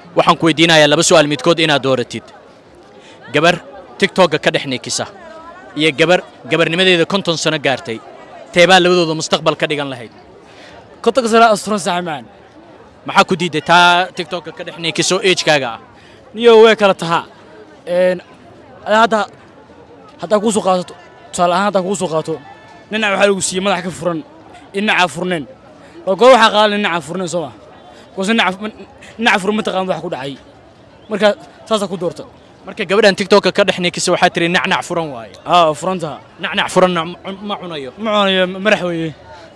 waxaan ku weydiinayaa laba su'aal midkood inaad dooratid gabar tigtogga ka dhex niikisa iyo gabar gabarnimadeeda konton sano gaartay teebaa labadooda mustaqbal ka dhigan lahayd kontonka sana asturan saxmaan maxaa ku diiday taa tigtogga ka dhex niikiso ejkaaga ah niyo way kala tahaa een hadda haddaa kuu soo qaadato tusaale ahaan haddaa kuu soo qaato dhinac waxaa lagu siiyey madax ka furan dhinacaa furneen oo goor waxaa qaadan dhinacaa furneen soo ma goose dhinaca furan ma taqaan wax ku dhacay marka saasaa ku doorta marka gabadhan tigtogga ka dhex niikisa waxaa tiri nacnac furan waaye aa furantaha nacnac furanna ma cunayo ma cunayo madax weeye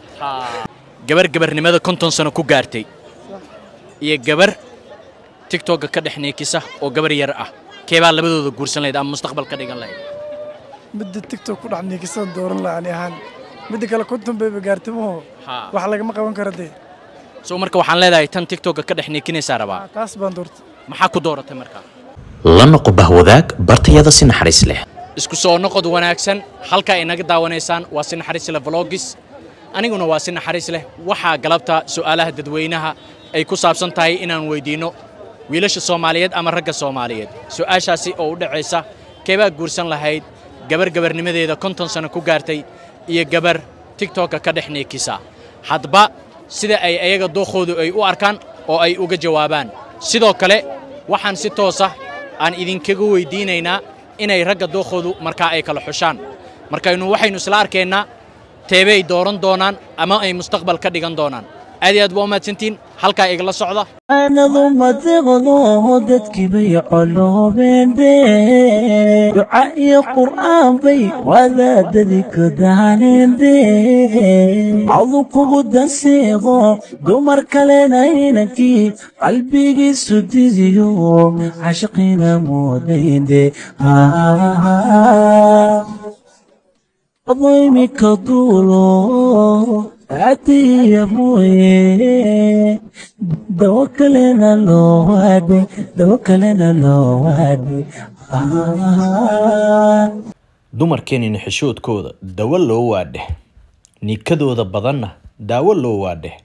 gabar gabarnimada konton sano ku gaartay iyo gabar tigtogga ka dhex niikisa oo gabar yar ah keebaa labadooda guursan lahayd ama mustaqbal ka dhigan lahayd midda tigtok ku dhex niikisan dooran laha ani ahaan midda kale konton bayba gaartimaho wax lagama qaban kara dee soo marka waxaan leedahay tan tigtogga ka dhex niikinaysaa rabaa taas baan doortay maxaa ku dooratay markaa la noqo bahwadaag bartayada si naxariis leh isku soo noqod wanaagsan halkaa inaga daawanaysaan waa si naxariis leh vlogis aniguna waa si naxariis leh waxaa galabta su'aalaha dadweynaha ay ku saabsan tahay inaan weydiinno wiilasha soomaaliyeed ama ragga soomaaliyeed su'aashaasi oo u dhacaysa keebaa guursan lahayd gabar gabarnimadeeda konton sano ku gaartay iyo gabar tigtokka ka dhex niikisa hadba sida ay ayaga dookhoodu ay u arkaan oo ay uga jawaabaan sidoo kale waxaan si toosa aan idinkaga weydiinaynaa inay ragga dookhoodu markaa ay kala xushaan markaynu waxaynu isla arkaynaa teebay dooran doonaan ama ay mustaqbal ka dhigan doonaan aad iyo aad waa umahadsantiin halkaa igala socda anadu madiqdo dadkii bay coloobende duca iyo qur'aan bay wadaadadi ka daanende cadu kugu danseeqo dumar kalena inankii qalbigiisu didiyo cashiqina moodayde adoymika duulo adiya mooye dawo kalena loo waadhay dawo kalena loo waadhay dumarkeenina xishoodkooda dawo loo waadheh niikadooda badanna daawo loo waadheh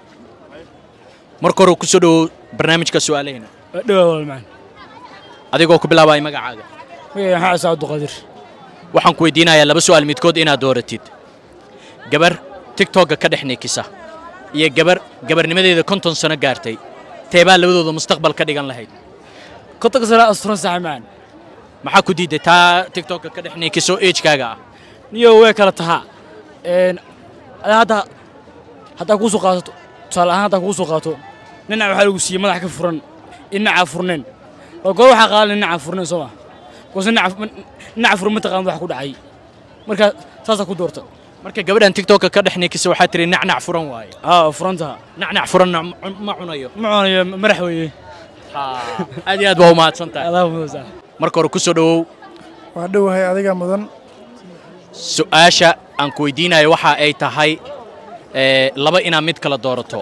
marka hore ku soo dhowow barnaamijka su'aalahayna dhawaa walmaan adigoo ku bilaabaya magacaaga magaca maxaa ciise cabduqaadir waxaan ku weydiinayaa laba su'aal midkood inaad dooratid gabar tigtogga ka dhex niikisa iyo gabar gabarnimadeeda konton sano gaartay teebaa labadooda mustaqbal ka dhigan lahayd kontonka sana asturan saxmaan maxaa ku diiday taa tigtogga ka dhex niikiso ejkaaga ah niyo way kala tahaa een hadda haddaa kuu soo qaadato tusaale ahaan haddaa kuu soo qaato dhinac waxaa lagu siiyey madax ka furan dhinacaa furneen oo goor waxaa qaadan dhinacaa furneen soo ma goose dhinaca furan ma taqaan wax ku dhacay marka saasaa ku doorta marka gabadhan tigtogga ka dhex niikisa waxaa tiri nacnac furan waaye aa furantaha nacnac furanna ma cunayo ma cunayo madax weeye aad iyo aad waa umahadsan tahay adaa mudan marka hore ku soo dhowow waa dhowahay adiga mudan su'aasha aan ku weydiinayo waxa ay tahay ee, laba inaad mid kala doorato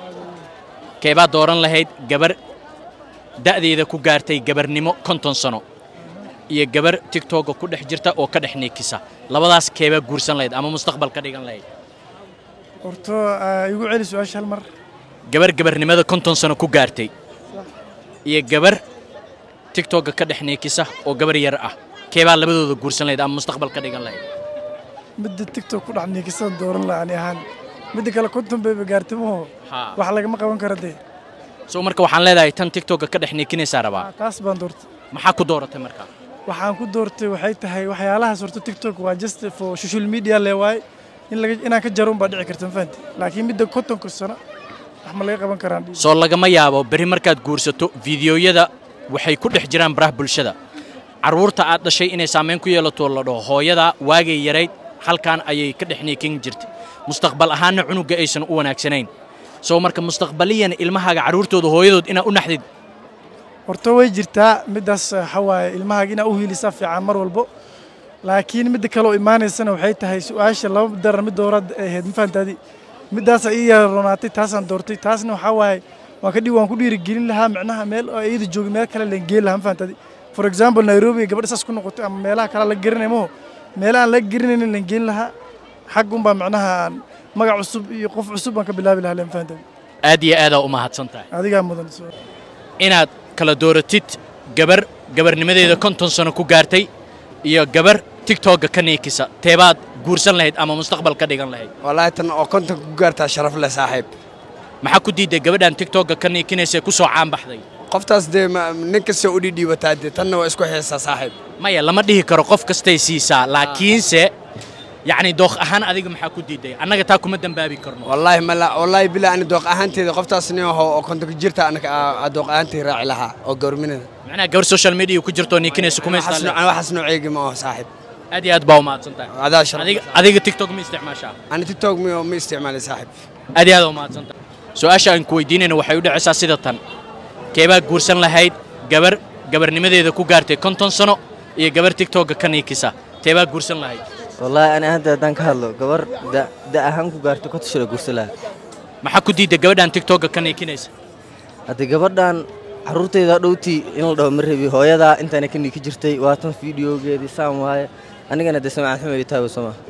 keebaa dooran lahayd gabar da'deeda ku gaartay gabarnimo konton sano iyo gabar tigtogga ku dhex jirta oo ka dhex niikisa labadaas keebaa guursan lahayd ama mustaqbal ka dhigan lahayd horto aa, igu celi su-aasha hal mar gabar gabarnimada konton sano ku gaartay iyo gabar tigtogga ka dhex niikisa oo gabar yar ah keebaa labadooda guursan lahayd ama mustaqbal ka dhigan lahayd midda tigtok ku dhex niikisan dooran laha ani ahaan midda kale konton bayba gaartimaho wax lagama qaban kara dee soo marka waxaan leedahay tan tigtogga ka dhex niikinaysaa rabaa taas baan doortay maxaa ku dooratay markaa waxaan ku doortay waxay tahay waxyaalahaas horta tiktok waa just for social media le waaye in laga inaan ka jaro unbaa dhici karta ma fahanti laakiin midda kontonka sano wax ma laga qaban karaan soo lagama yaabo berri markaad guursato fiidiyoyada waxay ku dhex jiraan baraha bulshada carruurta aad dhashay inay saamayn ku yeelato la dhaho hooyada waagay yarayd halkan ayay ka dhex niikin jirtay mustaqbal ahaanna cunugga aysan u wanaagsanayn soo marka mustaqbaliyan ilmahaaga carruurtooda hooyadood inaad u naxdid horta way jirtaa middaas waxa waaye ilmahaaga inaa u hiilisaa fiican mar walbo laakiin midda kale oo imaanaysana waxay tahay su-aasha laba darar mid dooraad ay ahayd ma fahantaadi middaasa ii yara roonaatay taasaan doortay taasna waxaa waaye waan ka dhi waan ku dhiirigelin lahaa micnaha meel oo iyada joogin meel kale leen geen lahaa ma fahantaadi for example nairobi gabadha saas ku noqotay ama meelaha kale la garanay maho meelaha aan la garanaynin leen geen lahaa xaggunbaa micnaha aan magac cusub iyo qof cusub baan ka bilaabi lahaa leen fahantaadi aad iyo aadaa u mahadsan tahay adigaa mudan inaad kala dooratid gabar gabarnimadeeda konton sano ku gaartay iyo gabar tigtogga ka niikisa teebaad guursan lahayd ama mustaqbal ka dhigan lahayd wallaahi tan oo konton ku gaartaa sharaf leh saaxiib maxaa ku diiday gabadhan tigtogga ka niikinaysa ku soo caan baxday qoftaas dee ma- nin kasta u dhidhiibataa dee tanna waa isku xiisaa saaxiib maya lama dhihi karo qof kastay siisaa laakiinse yacni dooq ahaan adiga maxaa ku diiday annaga taa kuma dembaabi karno wallaahi mala wallaahi bilaa ani dooq ahaanteeda qoftaas nin aho oo konton ku jirta anaka aa dooq ahaantay raaci lahaa oo gawrminada macnaha gabar social media ku jirto niikinaysa kuma waxaas isticmaal noo- waxaas nooceegi ma aho saaxiib aad iyo aad baa umahadsan tahay adaa sharaf adiga adiga tiktok ma isticmaashaa ani tiktok mi ma isticmaalay saaxiib aad iyo aad umahadsan tahay su-aasha aan ku weydiinayna waxay u dhacaysaa sida tan keebaa guursan lahayd gabar gabarnimadeeda ku gaartay konton sano iyo gabar tiktokga ka niikisa teebaa guursan lahayd wallaahi ani hadda haddaan ka hadlo gabar da- da ahaan ku gaarto ka tushada gursa laha maxaa ku diiday gabadhan tiktokga ka niikinaysa haddii gabadhan carruurtayda dhowtii in la dhaho ma rabi hooyadaa intaana ka niiki jirtay waatan fiidiyogeedii saan waaye anigana dee samacad xumay taago soo maa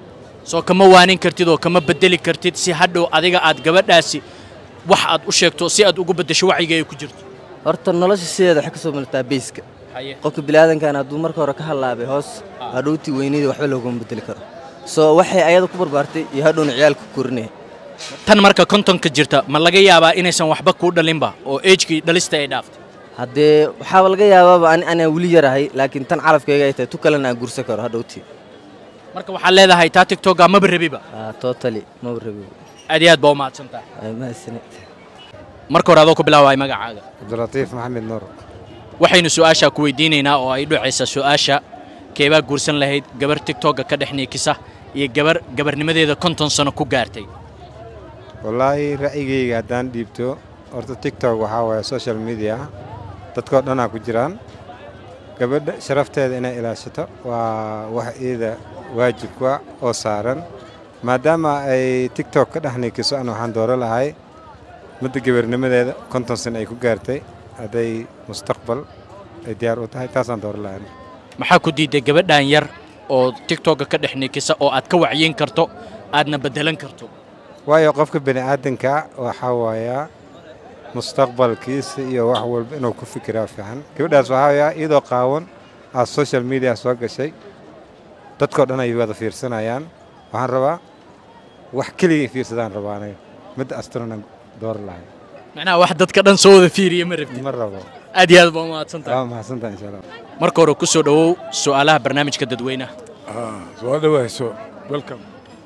soo kama waanin kartid oo kama bedeli kartid si hadhow adiga aad gabadhaasi wax aad u sheegto si aad ugu beddesho wacyiga ay ku jirto horta nolosha sideeda waxay ka soo martaa beyska qofka bilaadankan hadduu marka hore ka hallaabay hoos hadhowtii weynayda waxba looguma bedeli karo soo waxay ayada ku barbaartay iyo hadhowna ciyaalka ku korinaya tan marka kontonka jirta ma laga yaabaa inaysan waxba kuu dhalinba oo ejkii dhalista ay dhaaftay haddee waxaaba laga yaabaaba ani anaa weli yarahay laakiin tan calafkayga ay tahay tu kalena aan gursan karo hadhowtii marka waxaad leedahay taa tiktokga maba rabiba Ah, totally maba rabi aad iyo aad baa umahadsan tahay Ay, mahadsanid marka hore adoo ku bilaaway magacaaga cabdilatiif maxamed nuur waxaynu su-aashaa ku weydiinaynaa oo ay dhacaysa su-aasha keebaa guursan lahayd gabar tiktokga ka dhex niikisa iyo gabar gabarnimadeeda konton sano ku gaartay wallaahi ra'yigayga haddaan dhiibto horta tiktok waxaa waaye social media dadkoo dhanaa ku jiraan gabadha sharafteeda inay ilaashato waa wax iyada waajibka oo saaran maadaama ay tiktok ka dhex niikiso an waxaan dooro lahay midda gabarnimadeeda konton sano ay ku gaartay hadday mustaqbal ay diyaar u tahay taasaan dooro lahay maxaa ku diiday gabadhan yar oo tiktokga ka dhex niikisa oo aad ka wacyin karto aadna beddelan karto waayo qofka bani aadanka waxaa waayaa mustaqbalkiisa iyo wax walba inuu ku fikiraa fiican gabadhaas waxaa waayaa iyadoo qaawan aad social media soo gashay dadkoo dhan ay wada fiirsanayaan waxaan rabaa wax keligay fiirsadaan rabaa aniga midda astronan door lahay macnaha wax dadka dhan soo wada fiiriya ma rabtid ma rabo aad iyo aad baa umahadsan tahay waa mahadsantaha insha allah marka hore ku soo dhowow su'aalaha barnaamijka dadweynaha soo dhawayso welcome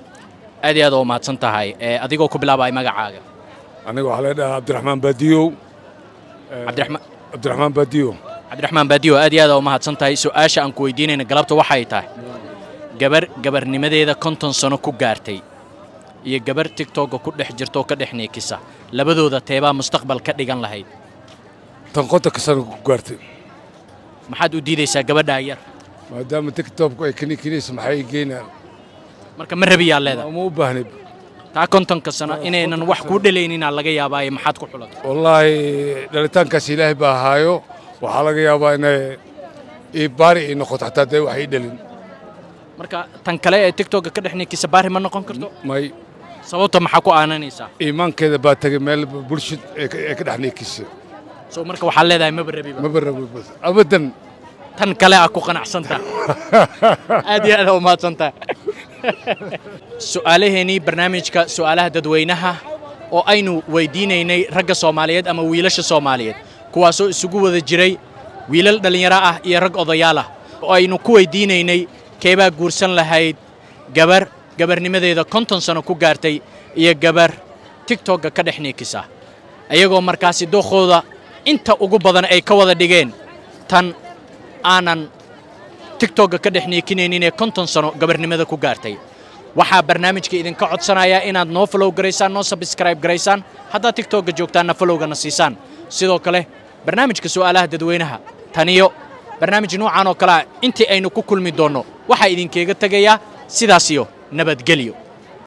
aad iyo aad oo umahadsan tahay ee adigoo ku bilaabaya magacaaga aniga waxaa la dhahaa cabdiraxmaan baadiyow cabdiraxmaan cabdiraxmaan baadiyow cabdiraxmaan baadiyo aad iyo aad oo umahadsan tahay su-aasha aan ku weydiinayna galabta waxay tahay gabar gabarnimadeeda konton sano ku gaartay iyo gabar tiktokga ku dhex jirta oo ka dhex niikisa labadooda teebaa mustaqbal ka dhigan lahayd tan qontanka sana ku gaartay maxaad u diidaysaa gabadhaa yar maadaama tiktokku ay kanikinayso maxay geynaan marka ma rabiyaa leedahay uma u baahnay taa kontonka sano inaynan wax kuu dhalayninaa laga yaabaaye maxaad ku xulatay wallaahi dhalitaankaas ilaahay baa ahaayo waxaa laga yaabaa inay ii baari ay noqoto xataa dee wax ii dhalin marka tan kale ee tiktokga ka dhex niikisa baari ma noqon karto may sababta maxaa ku aananaysaa iimaankeeda baa tegay meel bulshad ee ka ee ka dhex niikisa soo marka waxaad leedahay maba rabiba maba rabo bas abadan tan kale aa ku qanacsantaa aad iyo aad aa umahadsantaa su'aalaheenii barnaamijka su'aalaha dadweynaha oo aynu weydiinaynay ragga soomaaliyeed ama wiilasha soomaaliyeed kuwaasoo isugu wada jiray wiilal dhallinyaro ah iyo rag odayaal ah oo aynu ku weydiinaynay keebaa guursan lahayd gabar gabarnimadeeda konton sano ku gaartay iyo gabar tiktokga ka dhex niikisa iyagoo markaasi dookooda inta ugu badan ay ka wada dhigeen tan aanan tiktokga ka dhex niikinaynin ee konton sano gabarnimada ku gaartay waxaa barnaamijka idinka codsanayaa inaad noo follow garaysaan noo subscribe garaysaan haddaad tiktokga joogtaanna followgana siisaan sidoo kale barnaamijka su'aalaha dadweynaha taniyo barnaamij nuucan oo kale ah intii aynu ku kulmi doonno waxaa idinkeega tegayaa sidaas iyo nabadgelyo